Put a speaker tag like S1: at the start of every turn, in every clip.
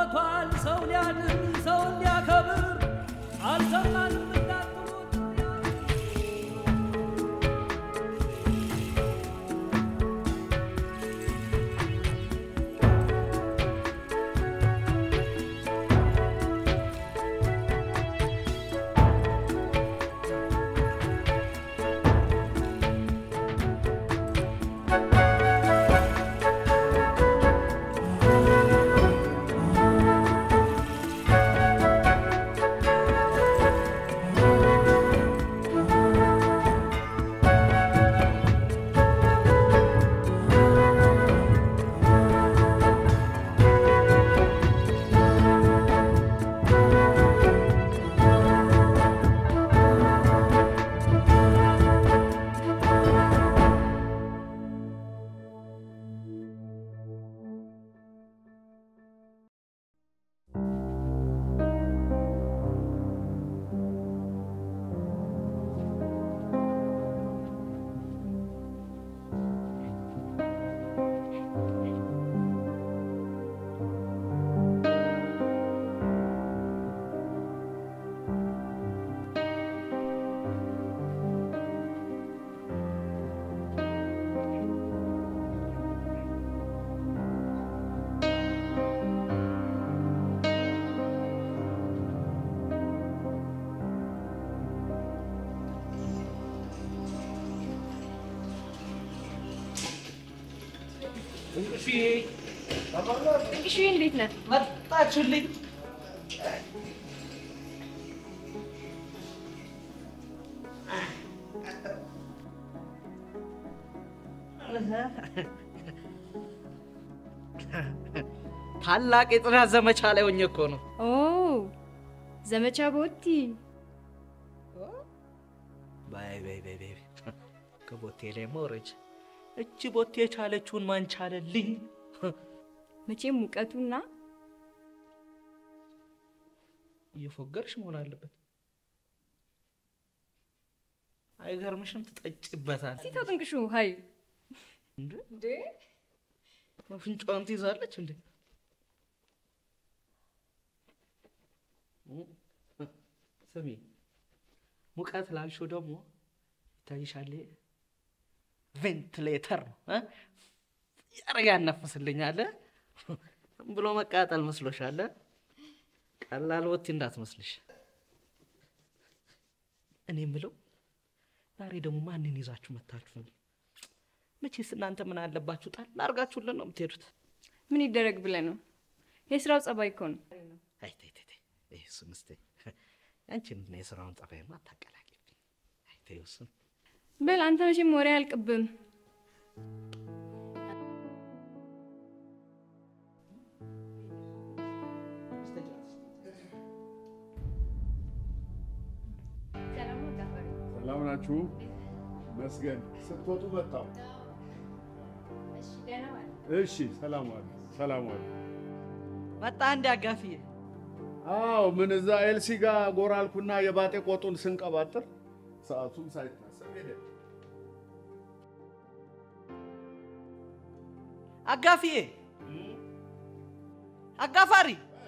S1: ሞቷል ሰው ሊያድን ሰው ሊያከብር አልሰማንም እንዳትሉት
S2: እሺ እንዴት ነህ?
S1: መጣችሁልኝ። ታላቅ የጥናት ዘመቻ ላይ ሆኜ እኮ ነው።
S2: ኦ ዘመቻ ቦቲ
S1: ባይ ባይ ባይ ባይ ከቦቴ ላይ መውረጅ እቺ ቦቴ የቻለችውን ማን ቻለልኝ?
S2: መቼም ሙቀቱና
S1: እየፎገርሽ መሆን አለበት። አይገርምሽም? ትጠጭበታል
S2: ሲቶ ጥንቅሹ ሀይ
S1: እንዴ?
S2: እንዴ
S1: አፍንጫዋን ትይዛለች እንዴ? ስሚ ሙቀት ላልሽው ደግሞ ይታይሻል። ቬንትሌተር ነው እ? ያረጋ ያናፍስልኛል። ዝም ብሎ መቃጠል መስሎሻል? ቀላል ወቲ እንዳትመስልሽ። እኔ የምለው ዛሬ ደግሞ ማንን ይዛችሁ መታችሁ ነው? መቼስ እናንተ ምን አለባችሁ ጣል አድርጋችሁልን ነው የምትሄዱት።
S2: ምን ይደረግ ብለህ ነው? የስራው ጸባይ እኮ ነው።
S1: አይ ተይ ተይ ተይ፣ ይሄ እሱን እስቲ ያንቺን እና የስራውን ጸባይማ አታቀላቂብኝ። አይ ተይ እሱን
S2: በል አንተ መቼም ወሬ አያልቅብም።
S3: ሰላም ናችሁ? መስገን ስትወጡ መጣሁ። እሺ፣ ሰላም ዋሉ፣ ሰላም ዋሉ።
S1: መጣ እንዲ አጋፊዬ
S3: አዎ፣ ምን እዛ ኤልሲ ጋር ጎራ አልኩና የባጤ ቆጡን ስንቀባጥር ሰዓቱም ሳይታሰብ ሄደ።
S1: አጋፊዬ አጋፋሪ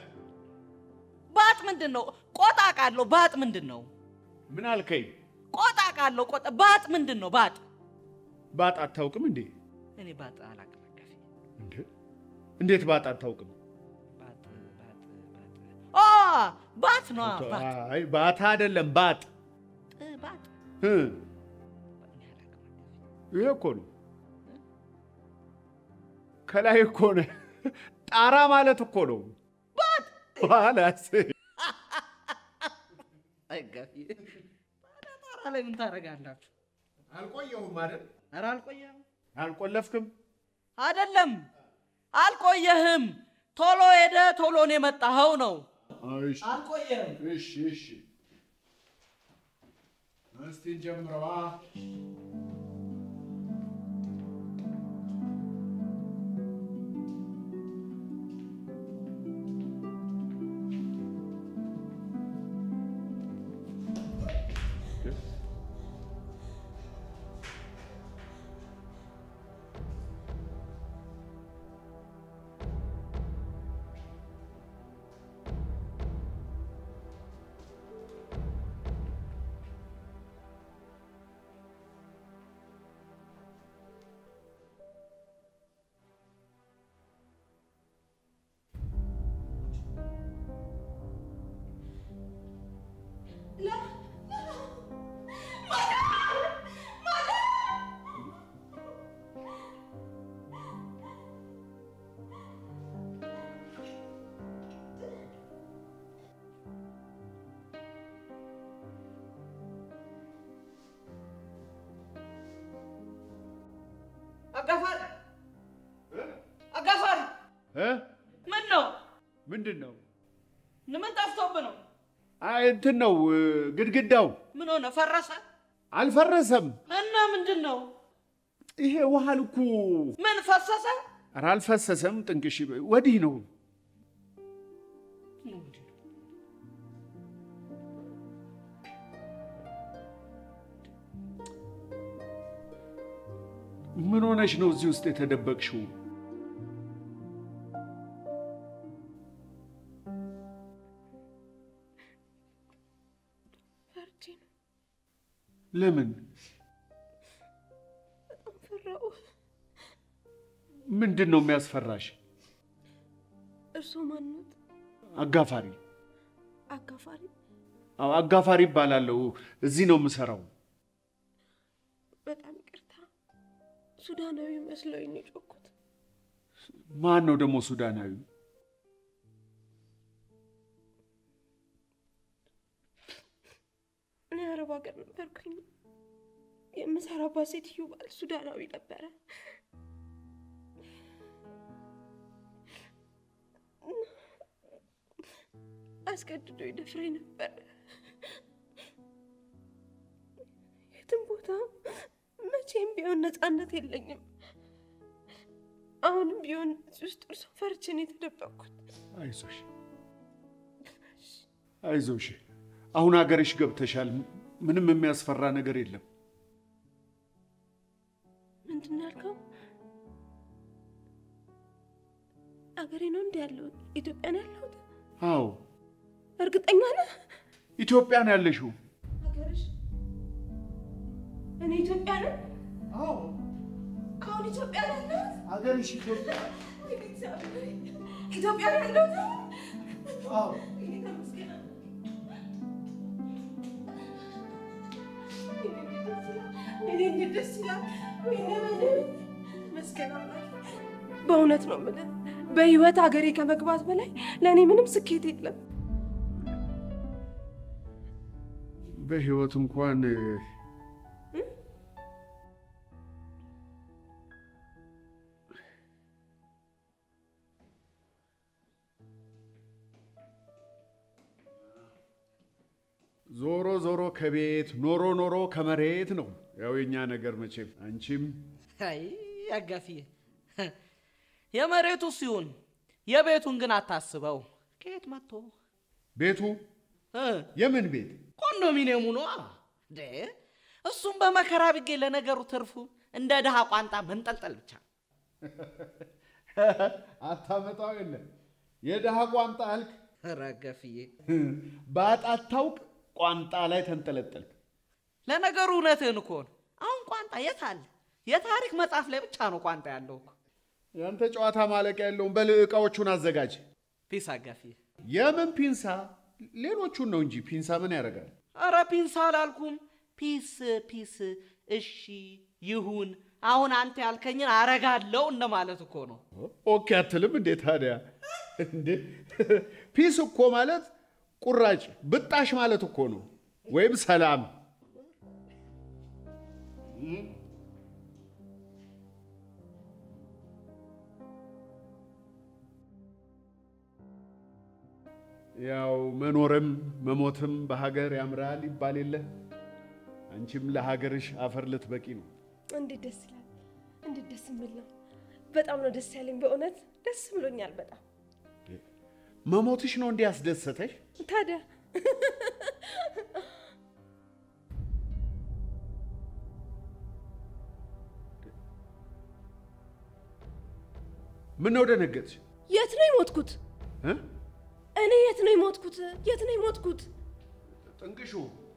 S1: ባጥ ምንድን ነው? ቆጣ ቃለሁ ባጥ ምንድን ነው?
S3: ምን አልከኝ?
S1: ቆጣ ቃለሁ ቆጣ ባጥ ምንድን ነው? ባጥ
S3: ባጥ አታውቅም እንዴ?
S1: እኔ ባጥ አላውቅም አጋፊዬ።
S3: እንዴ እንዴት ባጥ አታውቅም?
S1: ባጥ ባጥ ባጥ ኦ ባት ነው ባጥ
S3: አይ ባታ አይደለም ባጥ
S1: ጥ ባጥ
S3: እ
S1: እኔ አላውቅም
S3: ይሄ እኮ ነው። ከላይ እኮ ነው። ጣራ ማለት እኮ ነው። ኋላስ
S1: አጋፊዬ ታዲያ ጣራ ላይ ምን ታደርጋላችሁ?
S3: አልቆየሁም አይደል?
S1: ኧረ አልቆየህም
S3: አልቆለፍክም?
S1: አይደለም አልቆየህም። ቶሎ ሄደ ቶሎ ነው የመጣኸው ነው።
S3: እሺ
S1: አልቆየህም።
S3: እሺ እሺ። እስቲ እንጀምረዋ።
S1: አጋፋሪ አጋፋሪ
S3: እ?
S1: ምን ነው?
S3: ምንድን ነው?
S1: ምን ጠፍቶብህ ነው?
S3: አይ እንትን ነው እ፣ ግድግዳው
S1: ምን ሆነ? ፈረሰ
S3: አልፈረሰም።
S1: እና ምንድን ነው?
S3: ይሄ ውሃ ልኩ
S1: ምን ፈሰሰ?
S3: ኧረ አልፈሰሰም። ጥንቅሽ ወዲህ ነው። ምን ሆነሽ ነው እዚህ ውስጥ የተደበቅሽው?
S4: ፈርቼ ነው።
S3: ለምን?
S4: በጣም ፈራሁ።
S3: ምንድን ነው የሚያስፈራሽ?
S4: እርስዎ ማንነት?
S3: አጋፋሪ
S4: አጋፋሪ?
S3: አዎ፣ አጋፋሪ ይባላለሁ። እዚህ ነው የምሰራው።
S4: በጣም ይቅርታ። ሱዳናዊ መስሎኝ ነው የጮኩት።
S3: ማን ነው ደግሞ ሱዳናዊ?
S4: እኔ አረብ ሀገር ነበርኩኝ። የምሰራባት ሴትዮ ባል ሱዳናዊ ነበረ። አስገድዶ ይደፍረኝ ነበር። የትም ቦታ መቼም ቢሆን ነፃነት የለኝም። አሁንም ቢሆን እዚህ ውስጥ እርሶ ፈርቼ ነው የተደበቅኩት።
S3: አይዞሽ አይዞሽ፣ አሁን ሀገርሽ ገብተሻል። ምንም የሚያስፈራ ነገር የለም።
S4: ምንድን ነው ያልከው? አገሬ ነው እንዲ ያለሁት? ኢትዮጵያ ነው ያለሁት?
S3: አዎ
S4: እርግጠኛ ነህ?
S3: ኢትዮጵያ ነው ያለሽው።
S4: ሀገርሽ? እኔ ኢትዮጵያ ነኝ?
S3: አዎ
S4: አሁን ኢትዮጵያ ነው ያለሁት?
S3: ሀገርሽ ኢትዮጵያ።
S4: ኢትዮጵያ ነው ያለሁት?
S3: አዎ
S4: እኔ እንዴት ደስ ይላል! ወይኔ በደምብ መስገን አምላክ። በእውነት ነው የምልህ፣ በህይወት ሀገሬ ከመግባት በላይ ለእኔ ምንም ስኬት የለም።
S3: በህይወት እንኳን ዞሮ ዞሮ ከቤት ኖሮ ኖሮ ከመሬት ነው ያው የኛ ነገር መቼም። አንቺም
S1: አይ አጋፊዬ፣ የመሬቱ ሲሆን የቤቱን ግን አታስበው። ከየት መጥቶ
S3: ቤቱ
S1: እ
S3: የምን ቤት?
S1: ኮንዶሚኒየሙ ነዋ። ደ እሱም በመከራ ቢገኝ ለነገሩ ትርፉ እንደ ድሃ ቋንጣ መንጠልጠል ብቻ።
S3: አታመጣው የለ የድሃ ቋንጣ አልክ።
S1: ኧረ አጋፊዬ፣
S3: ባጣት ታውቅ ቋንጣ ላይ ተንጠለጠልክ።
S1: ለነገሩ እውነትህን እኮ ነው። አሁን ቋንጣ የት አለ? የታሪክ መጽሐፍ ላይ ብቻ ነው ቋንጣ ያለው እኮ።
S3: ያንተ ጨዋታ ማለቂያ የለውም። በል ዕቃዎቹን አዘጋጅ።
S1: ፒስ አጋፊዬ።
S3: የምን ፒንሳ? ሌሎቹን ነው እንጂ ፒንሳ ምን ያደርጋል?
S1: ኧረ ፒንሳ አላልኩም። ፒስ ፒስ። እሺ ይሁን። አሁን አንተ ያልከኝን አረጋለሁ እንደማለት እኮ ነው።
S3: ኦኬ አትልም እንዴ ታዲያ? እንዴ ፒስ እኮ ማለት ቁራጭ ብጣሽ ማለት እኮ ነው፣ ወይም ሰላም። ያው መኖርም መሞትም በሀገር ያምራል ይባል የለ። አንቺም ለሀገርሽ አፈር ልትበቂ ነው።
S4: እንዴት ደስ ይላል! እንዴት ደስ የሚል ነው! በጣም ነው ደስ ያለኝ። በእውነት ደስ ብሎኛል በጣም
S3: መሞትሽ ነው እንዲህ ያስደሰተሽ?
S4: ታዲያ
S3: ምን ነው ደነገጥሽ?
S4: የት ነው የሞትኩት?
S3: እ?
S4: እኔ የት ነው የሞትኩት? የት ነው የሞትኩት?
S3: ጥንቅሹ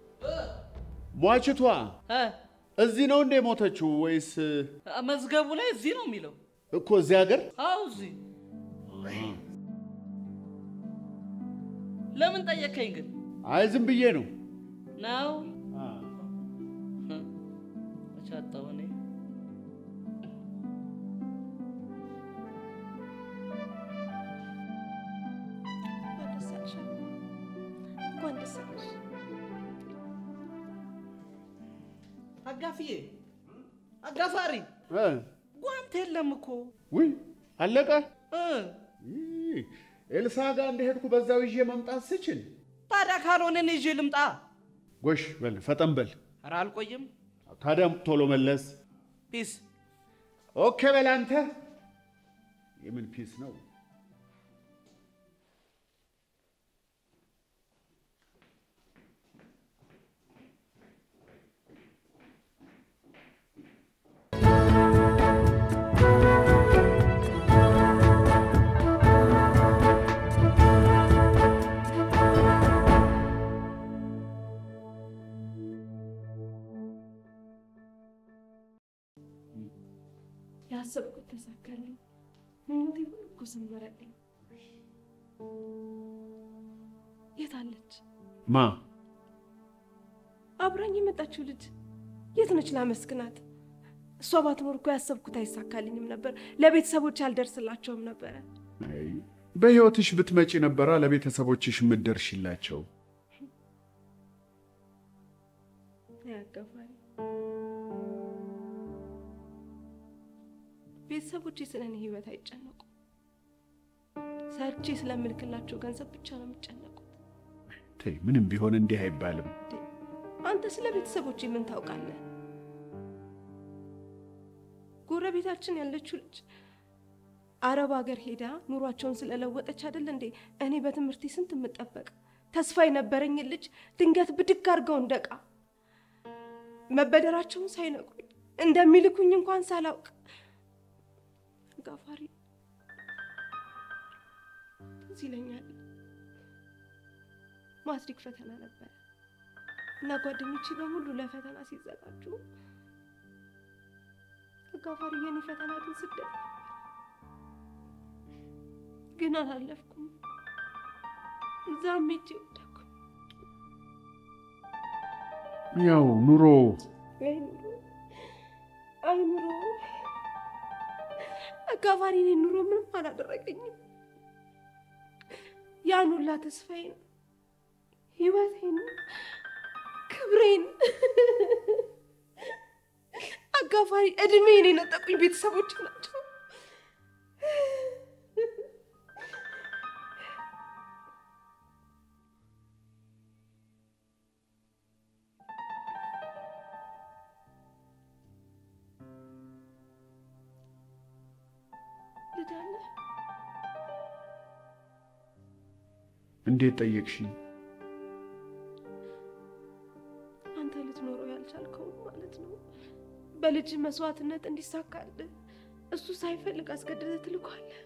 S3: ሟችቷ
S1: እ
S3: እዚህ ነው እንደ ሞተችው ወይስ
S1: መዝገቡ ላይ እዚህ ነው የሚለው።
S3: እኮ እዚህ ሀገር?
S1: አዎ እዚህ። ለምን ጠየከኝ ግን?
S3: አይ ዝም ብዬ ነው።
S1: ነው ቻጣው እኔ
S4: እንኳን ደስ አለሽ፣ እንኳን ደስ አለሽ።
S1: አጋፊዬ፣ አጋፋሪ
S3: እ?
S1: ጓንት ስንት የለም እኮ
S3: ውይ አለቀ።
S1: እ
S3: ይህ ኤልሳ ጋር እንደሄድኩ በዛው ይዤ መምጣት ስችል፣
S1: ታዲያ ካልሆነን ይዤ ልምጣ።
S3: ጎሽ በል ፈጠን በል።
S1: ኧረ አልቆይም።
S3: ታዲያ ቶሎ መለስ።
S1: ፒስ
S3: ኦኬ በል አንተ። የምን ፒስ ነው?
S4: ያሰብኩት ተሳካልኝ። ምኞቴ ሁሉ እኮ ሰመረልኝ። የት አለች
S3: ማ
S4: አብራኝ የመጣችው ልጅ? የት ነች ላመስግናት? እሷ ባትኖር እኮ ያሰብኩት አይሳካልኝም ነበር። ለቤተሰቦች አልደርስላቸውም ነበረ።
S3: አይ፣ በሕይወትሽ ብትመጪ ነበራ ለቤተሰቦችሽ የምትደርሽላቸው።
S4: ያገባል ቤተሰቦቼ ስለ እኔ ህይወት አይጨነቁም። ሰርቼ ስለምልክላቸው ገንዘብ ብቻ ነው የሚጨነቁት።
S3: ተይ፣ ምንም ቢሆን እንዲህ አይባልም።
S4: እንዴ፣ አንተ ስለ ቤተሰቦቼ ምን ታውቃለህ? ጎረቤታችን ያለችው ልጅ አረብ ሀገር ሄዳ ኑሯቸውን ስለለወጠች አይደል እንዴ እኔ በትምህርቴ ስንት የምጠበቅ ተስፋ የነበረኝን ልጅ ድንገት ብድግ አድርገው እንደቃ መበደራቸውን ሳይነግሩኝ እንደሚልኩኝ እንኳን ሳላውቅ ጋፋሪ ትዝ ይለኛል። ማትሪክ ፈተና ነበረ እና ጓደኞቼ በሙሉ ለፈተና ሲዘጋጁ ጋፋሪ የኔ ፈተና ግን ስደት ነበር። ግን አላለፍኩም። እዛም ሄጄ ወደኩ።
S3: ያው ኑሮ
S4: አይ ኑሮ፣ አይ ኑሮ፣ አጋፋሪ እኔን ኑሮ ምንም አላደረገኝም። ያን ሁላ ተስፋዬን፣ ህይወቴን፣ ክብሬን አጋፋሪ እድሜን የነጠቁኝ ቤተሰቦች ናቸው። ልዳለ
S3: እንዴት ጠየቅሽኝ?
S4: አንተ ልትኖረው ያልቻልከውን ማለት ነው። በልጅ መስዋዕትነት እንዲሳካልህ እሱ ሳይፈልግ አስገድደህ ትልኳለህ።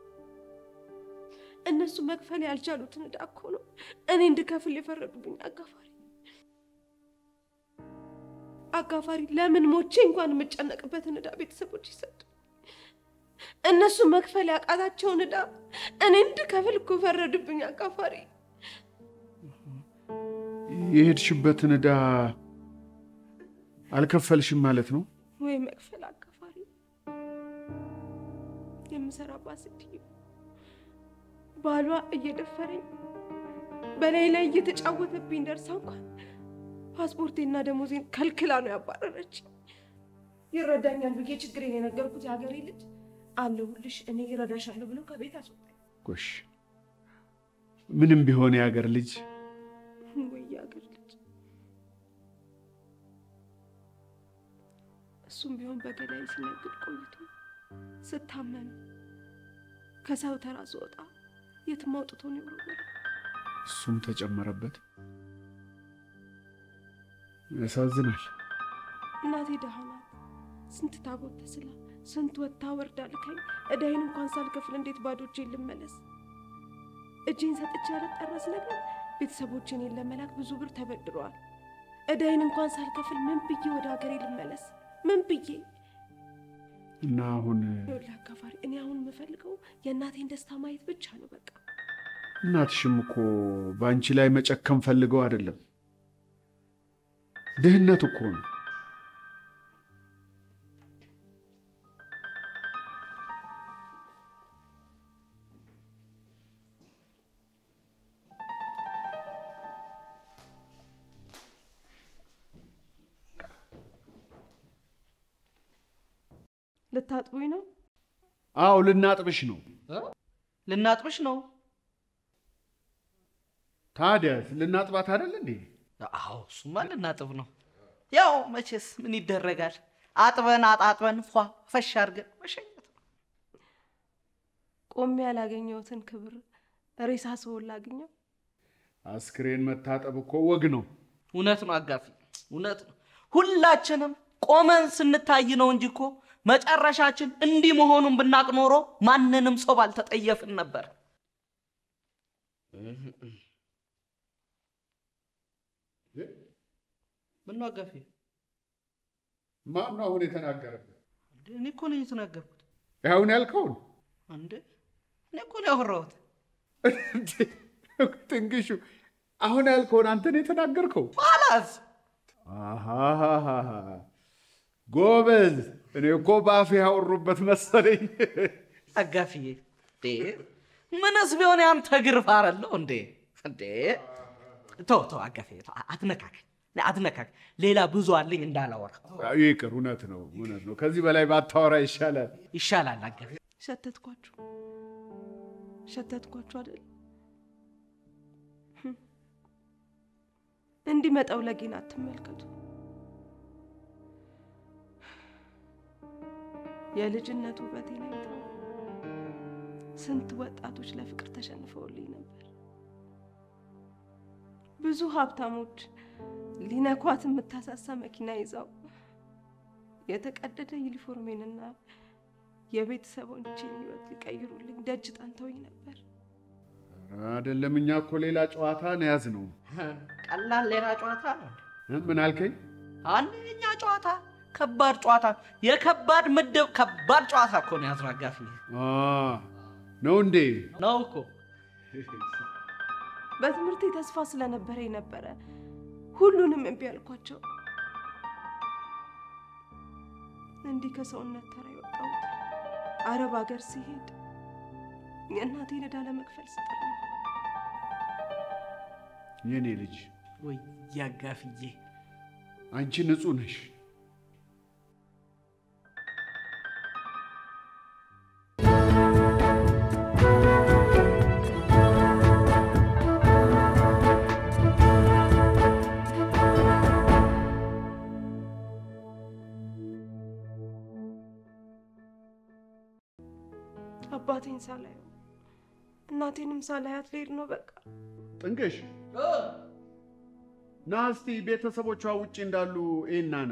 S4: እነሱ መክፈል ያልቻሉትን ዕዳ እኮ ነው እኔ እንድከፍል የፈረዱብኝ። አጋፋሪ አጋፋሪ፣ ለምን ሞቼ እንኳን የምጨነቅበትን ዕዳ ቤተሰቦች ይሰጡ። እነሱ መክፈል ያቃታቸውን ዕዳ እኔ እንድከፍል እኮ ፈረዱብኝ። አጋፋሪ
S3: የሄድሽበትን ዕዳ አልከፈልሽም ማለት ነው?
S4: ወይ መክፈል አጋፋሪ የምሰራባት ሴትዮ ባሏ እየደፈረኝ በላይ ላይ እየተጫወተብኝ ደርሳ እንኳን ፓስፖርቴና ደሞዜን ከልክላ ነው ያባረረች። ይረዳኛል ብዬ ችግሬን የነገርኩት የሀገሬ ልጅ አለሁልሽ እኔ ይረዳሻለሁ ብሎ ከቤት አስወጣኝ።
S3: ጎሽ ምንም ቢሆን የአገር ልጅ
S4: ወይ የሀገር ልጅ እሱም ቢሆን በገላይ ሲነግድ ቆይቶ ስታመም ከሰው ተራ ስወጣ የትም አውጥቶ ነው የወረወረው።
S3: እሱም ተጨመረበት። ያሳዝናል።
S4: እናቴ ደሃ ናት። ስንት ታቦት ተስላ ስንት ወጥታ ወርዳ ልካኝ እዳይን እንኳን ሳልከፍል እንዴት ባዶ እጄን ልመለስ? እጄን ሰጥቼ ያልጠረስ ነገር ቤተሰቦቼን እኔን ለመላክ ብዙ ብር ተበድረዋል። እዳይን እንኳን ሳልከፍል ምን ብዬ ወደ ሀገሬ ልመለስ? ምን ብዬ?
S3: እና አሁን
S4: ይኸውልህ አጋፋሪ፣ እኔ አሁን የምፈልገው የእናቴን ደስታ ማየት ብቻ ነው። በቃ
S3: እናትሽም እኮ በአንቺ ላይ መጨከም ፈልገው አይደለም፣ ድህነት እኮ ነው።
S4: ልታጥቡኝ ነው?
S3: አዎ ልናጥብሽ ነው።
S1: ልናጥብሽ ነው?
S3: ታዲያ ልናጥባት አይደል እንዴ?
S1: አዎ እሱማ ልናጥብ ነው። ያው መቼስ ምን ይደረጋል፣ አጥበን አጣጥበን ፏ ፈሽ አድርገን መሸኘት ነው።
S4: ቆሜ ያላገኘሁትን ክብር ሬሳ ሰውን ላግኘው?
S3: አስክሬን መታጠብ እኮ ወግ ነው።
S1: እውነት ነው አጋፊ፣ እውነት ነው። ሁላችንም ቆመን ስንታይ ነው እንጂ እኮ መጨረሻችን እንዲህ መሆኑን ብናቅ ኖሮ ማንንም ሰው ባልተጠየፍን ነበር። ምን ነው አጋፊ?
S3: ማን ነው አሁን የተናገረበት?
S1: እንዴ እኔ እኮ ነኝ የተናገርኩት።
S3: ያሁን ያልከውን
S1: እንዴ እኔ እኮ ነው ያወራሁት።
S3: እንዴ፣ ትንግሹ አሁን ያልከውን አንተ ነው የተናገርከው?
S1: ባላዝ
S3: አሃሃሃ፣ ጎበዝ። እኔ እኮ በአፍ ያወሩበት መሰለኝ።
S1: አጋፊዬ እንዴ ምንስ ቢሆን ያንተ ግርፍ አረለው እንዴ እንዴ ተው ተው አጋፊ ተው፣ አትነካከኝ አትነካከኝ። ሌላ ብዙ አለኝ እንዳላወራ
S3: ይቅር። እውነት ነው፣ እውነት ነው። ከዚህ በላይ ባታወራ ይሻላል።
S1: ይሻላል አጋፊ።
S4: ሸተትኳችሁ ሸተትኳችሁ አይደል? ህም። እንዲህ መጠውለጌን አትመልከቱ። የልጅነት ውበቴን አይተው ስንት ወጣቶች ለፍቅር ተሸንፈውልኝ ነበር። ብዙ ሀብታሞች ሊነኳት የምታሳሳ መኪና ይዘው የተቀደደ ዩኒፎርሜንና የቤተሰቦቼን ሕይወት ሊቀይሩልኝ ደጅ ጠንተውኝ ነበር።
S3: አይደለም፣ እኛ እኮ ሌላ ጨዋታ ነው ያዝነው።
S1: ቀላል ሌላ ጨዋታ ነው።
S3: እ? ምን አልከኝ?
S1: አንደኛ ጨዋታ ከባድ ጨዋታ፣ የከባድ ምድብ ከባድ ጨዋታ እኮ ነው ያዝነው አጋፊ
S3: አ፣ ነው እንዴ?
S1: ነው እኮ
S4: በትምህርቴ ተስፋ ስለነበረኝ ነበረ ሁሉንም እምቢ ያልኳቸው። እንዲህ ከሰውነት ተራ የወጣሁት አረብ ሀገር ሲሄድ የእናቴን ዕዳ ለመክፈል ስጥር ነው።
S3: የኔ ልጅ
S1: ወይ ያጋፍዬ
S3: አንቺ ንጹህ ነሽ።
S4: አባቴን ሳላየው እናቴንም ሳላያት ልሄድ ነው በቃ።
S3: ጥንቅሽ ና እስቲ ቤተሰቦቿ ውጭ እንዳሉ ይና ና።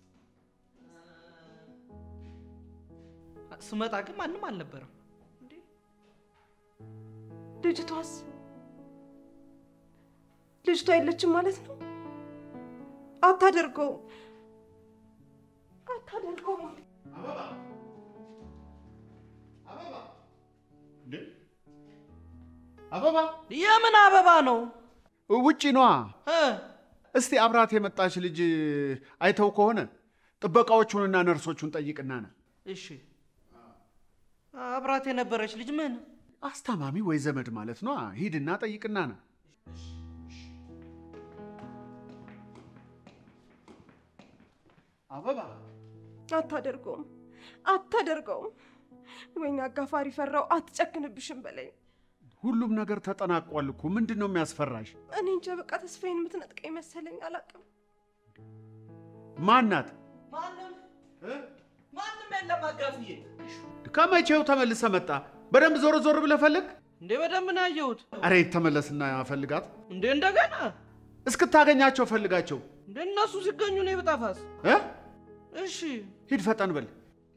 S1: ስመጣ ግን ማንም አልነበረም።
S4: ልጅቷስ ልጅቷ የለችም ማለት ነው? አታደርገውም፣ አታደርገውም።
S3: እንዴ? አበባ
S1: የምን አበባ ነው
S3: ውጪ ነዋ።
S1: እ?
S3: እስቲ አብራት የመጣች ልጅ አይተው ከሆነ ጥበቃዎቹንና ነርሶቹን ጠይቅና ና።
S1: እሺ አብራት የነበረች ልጅ ምን
S3: አስታማሚ ወይ ዘመድ ማለት ነዋ። ሂድና ጠይቅና ና። አበባ
S4: አታደርገውም፣ አታደርገውም። ወይኔ አጋፋሪ ፈራው፣ አትጨክንብሽም በለኝ።
S3: ሁሉም ነገር ተጠናቋል እኮ ምንድን ነው የሚያስፈራሽ?
S4: እኔ እንጃ በቃ ተስፋዬን የምትነጥቀኝ መሰለኝ፣ አላቅም።
S3: ማናት?
S1: ማንም ማንም የለም አጋፍዬ
S3: ከመቼው ተመልሰ መጣ? በደንብ ዞር ዞር ብለህ ፈልግ።
S1: እንዴ በደንብ ነው ያየሁት
S3: አረ ተመለስና ፈልጋት።
S1: እንዴ እንደገና
S3: እስክታገኛቸው ፈልጋቸው
S1: እንዴ እነሱ ሲገኙ ነው ብጠፋስ
S3: እ?
S1: እሺ
S3: ሂድ ፈጠን በል።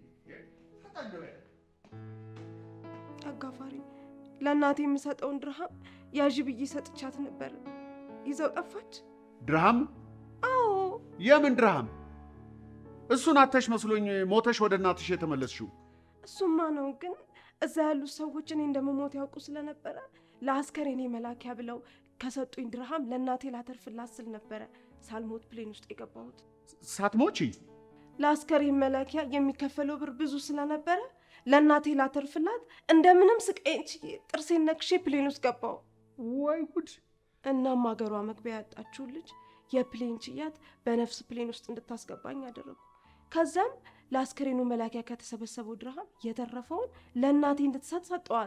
S4: አጋፋሪ ለእናቴ የምሰጠውን ድርሃም ያዥ ብዬ ሰጥቻት ነበር። ይዘው ጠፋች።
S3: ድርሃም?
S4: አዎ
S3: የምን ድርሃም? እሱን አተሽ መስሎኝ ሞተሽ ወደ እናትሽ የተመለስሽው።
S4: እሱማ ነው። ግን እዛ ያሉት ሰዎች እኔ እንደምሞት ያውቁ ስለነበረ ለአስከሬኔ መላኪያ ብለው ከሰጡኝ ድርሃም ለእናቴ ላተርፍላት ስል ነበረ ሳልሞት ፕሌን ውስጥ የገባሁት።
S3: ሳትሞቺ?
S4: ለአስከሬን መላኪያ የሚከፈለው ብር ብዙ ስለነበረ ለእናቴ ላተርፍላት እንደምንም ስቃዬን ችዬ ጥርሴን ነክሼ ፕሌን ውስጥ ገባሁ።
S3: ወይ ጉድ!
S4: እናም አገሯ መግቢያ ያጣችውን ልጅ የፕሌን ችያት በነፍስ ፕሌን ውስጥ እንድታስገባኝ አደረጉ። ከዛም ለአስክሬኑ መላኪያ ከተሰበሰበው ድርሃም የተረፈውን ለእናቴ እንድትሰጥ ሰጠዋት።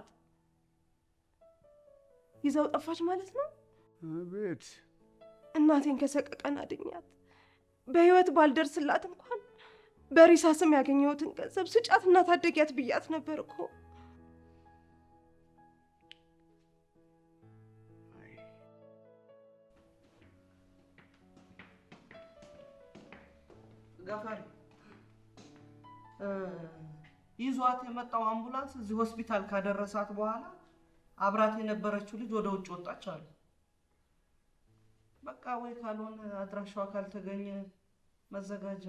S4: ይዘው ጠፋች ማለት ነው።
S3: አቤት
S4: እናቴን ከሰቀቀን አድኛት። በህይወት ባልደርስላት እንኳን በሪሳ ስም ያገኘሁትን ገንዘብ ስጫት እና ታደጊያት ብያት ነበር እኮ።
S1: ጋፋሪ እ ይዟት የመጣው አምቡላንስ እዚህ ሆስፒታል ካደረሳት በኋላ አብራት የነበረችው ልጅ ወደ ውጭ ወጣች አሉ። በቃ ወይ ካልሆነ አድራሻዋ ካልተገኘ መዘጋጃ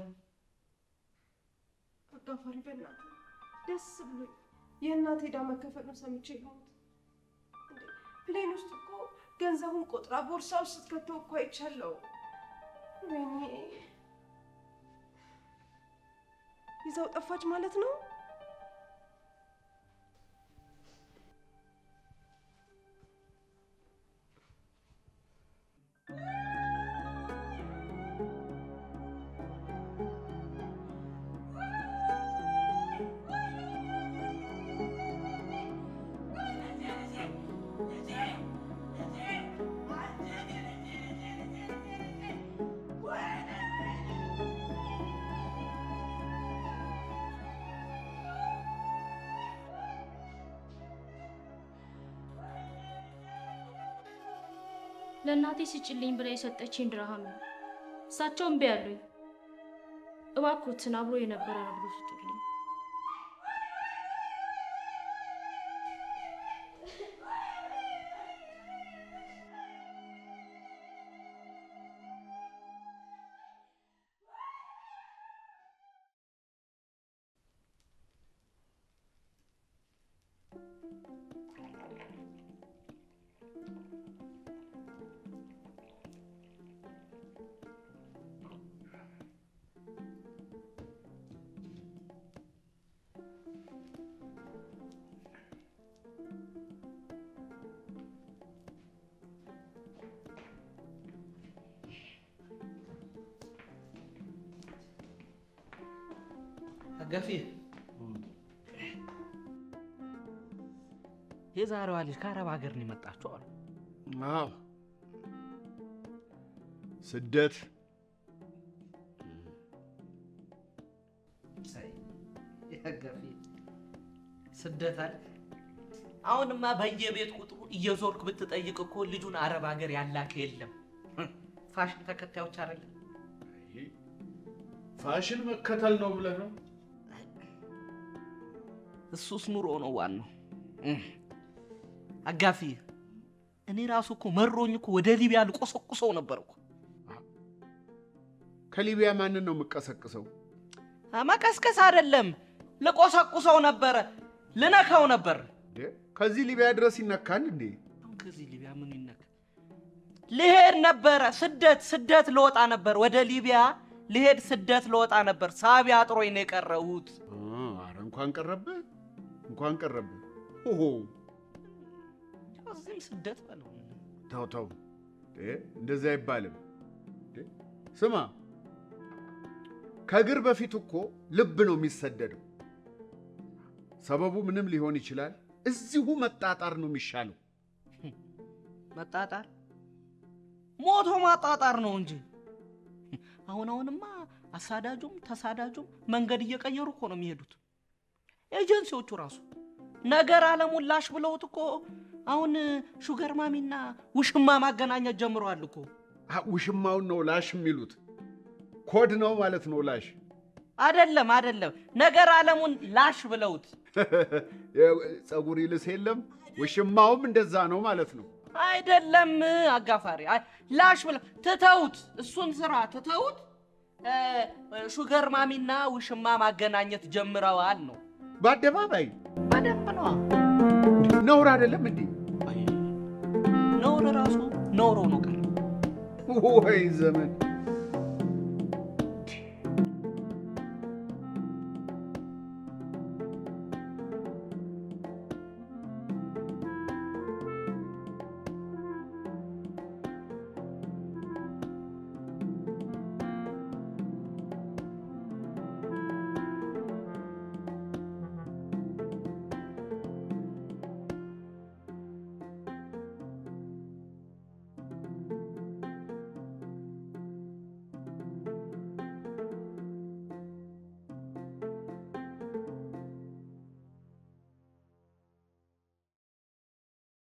S4: አጋፋሪ በእናትህ ደስ ብሎኝ የእናቴ ዕዳ መከፈሉን ሰምቼ ልሞት እንዴ! ፕሌን ውስጥ እኮ ገንዘቡን ቆጥራ ቦርሳ ውስጥ ስትከተው እኮ አይቻለሁ። ወይኔ ይዘው ጠፋች ማለት ነው።
S5: ለእናቴ ስጭልኝ ብላ የሰጠችኝ ድርሃም ነው። እሳቸው እምቢ አሉኝ። እባክዎትን አብሮ የነበረ ነው ብሎ ስጡልኝ።
S1: ገፊ የዛሬዋ ልጅ ከአረብ ሀገር ነው የመጣችው አሉ።
S3: አዎ ስደት
S1: ገፊ ስደት አለ። አሁንማ በየቤት ቁጥሩ እየዞርክ ብትጠይቅ እኮ ልጁን አረብ ሀገር ያላከ የለም። ፋሽን ተከታዮች አይደለም።
S3: ፋሽን መከተል ነው ብለህ ነው?
S1: እሱስ ኑሮ ነው ዋናው። እህ። አጋፊ እኔ ራሱ እኮ መሮኝ እኮ ወደ ሊቢያ ልቆሰቁሰው ነበር እኮ።
S3: ከሊቢያ ማንን ነው የምቀሰቅሰው?
S1: መቀስቀስ አይደለም ልቆሰቁሰው ነበረ፣ ልነካው ነበር።
S3: እንዴ ከዚህ ሊቢያ ድረስ ይነካል እንዴ?
S1: አሁን ከዚህ ሊቢያ ምን ይነካ? ልሄድ ነበረ፣ ስደት ስደት ልወጣ ነበር፣ ወደ ሊቢያ ልሄድ ስደት ልወጣ ነበር። ሳቢ አጥሮኝ ነው የቀረሁት።
S3: አ፣ ኧረ እንኳን ቀረብህ እንኳን ቀረብህ። ኦሆ
S1: እዚህም ስደት በለው።
S3: ተው ተው፣ እንዴ እንደዚህ አይባልም። እንዴ ስማ፣ ከእግር በፊት እኮ ልብ ነው የሚሰደደው። ሰበቡ ምንም ሊሆን ይችላል። እዚሁ መጣጣር ነው የሚሻለው።
S1: መጣጣር ሞቶ ማጣጣር ነው እንጂ አሁን አሁንማ አሳዳጁም ተሳዳጁም መንገድ እየቀየሩ እኮ ነው የሚሄዱት። ኤጀንሲዎቹ ራሱ ነገር አለሙን ላሽ ብለውት እኮ አሁን ሹገር ማሚና ውሽማ ማገናኘት ጀምረዋል እኮ።
S3: አ፣ ውሽማውን ነው ላሽ የሚሉት። ኮድ ነው ማለት ነው ላሽ።
S1: አደለም አደለም፣ ነገር አለሙን ላሽ ብለውት
S3: ጸጉር ይልስ የለም ውሽማውም እንደዛ ነው ማለት ነው።
S1: አይደለም አጋፋሪ፣ አይ፣ ላሽ ብለው ትተውት፣ እሱን ስራ ትተውት እ፣ ሹገር ማሚና ውሽማ ማገናኘት ጀምረዋል ነው።
S3: በአደባባይ
S1: በደንብ ነዋ።
S3: ነውር አይደለም እንዴ?
S1: ነውር ራሱ ነውሮ ነው ቀር
S3: ወይ ዘመን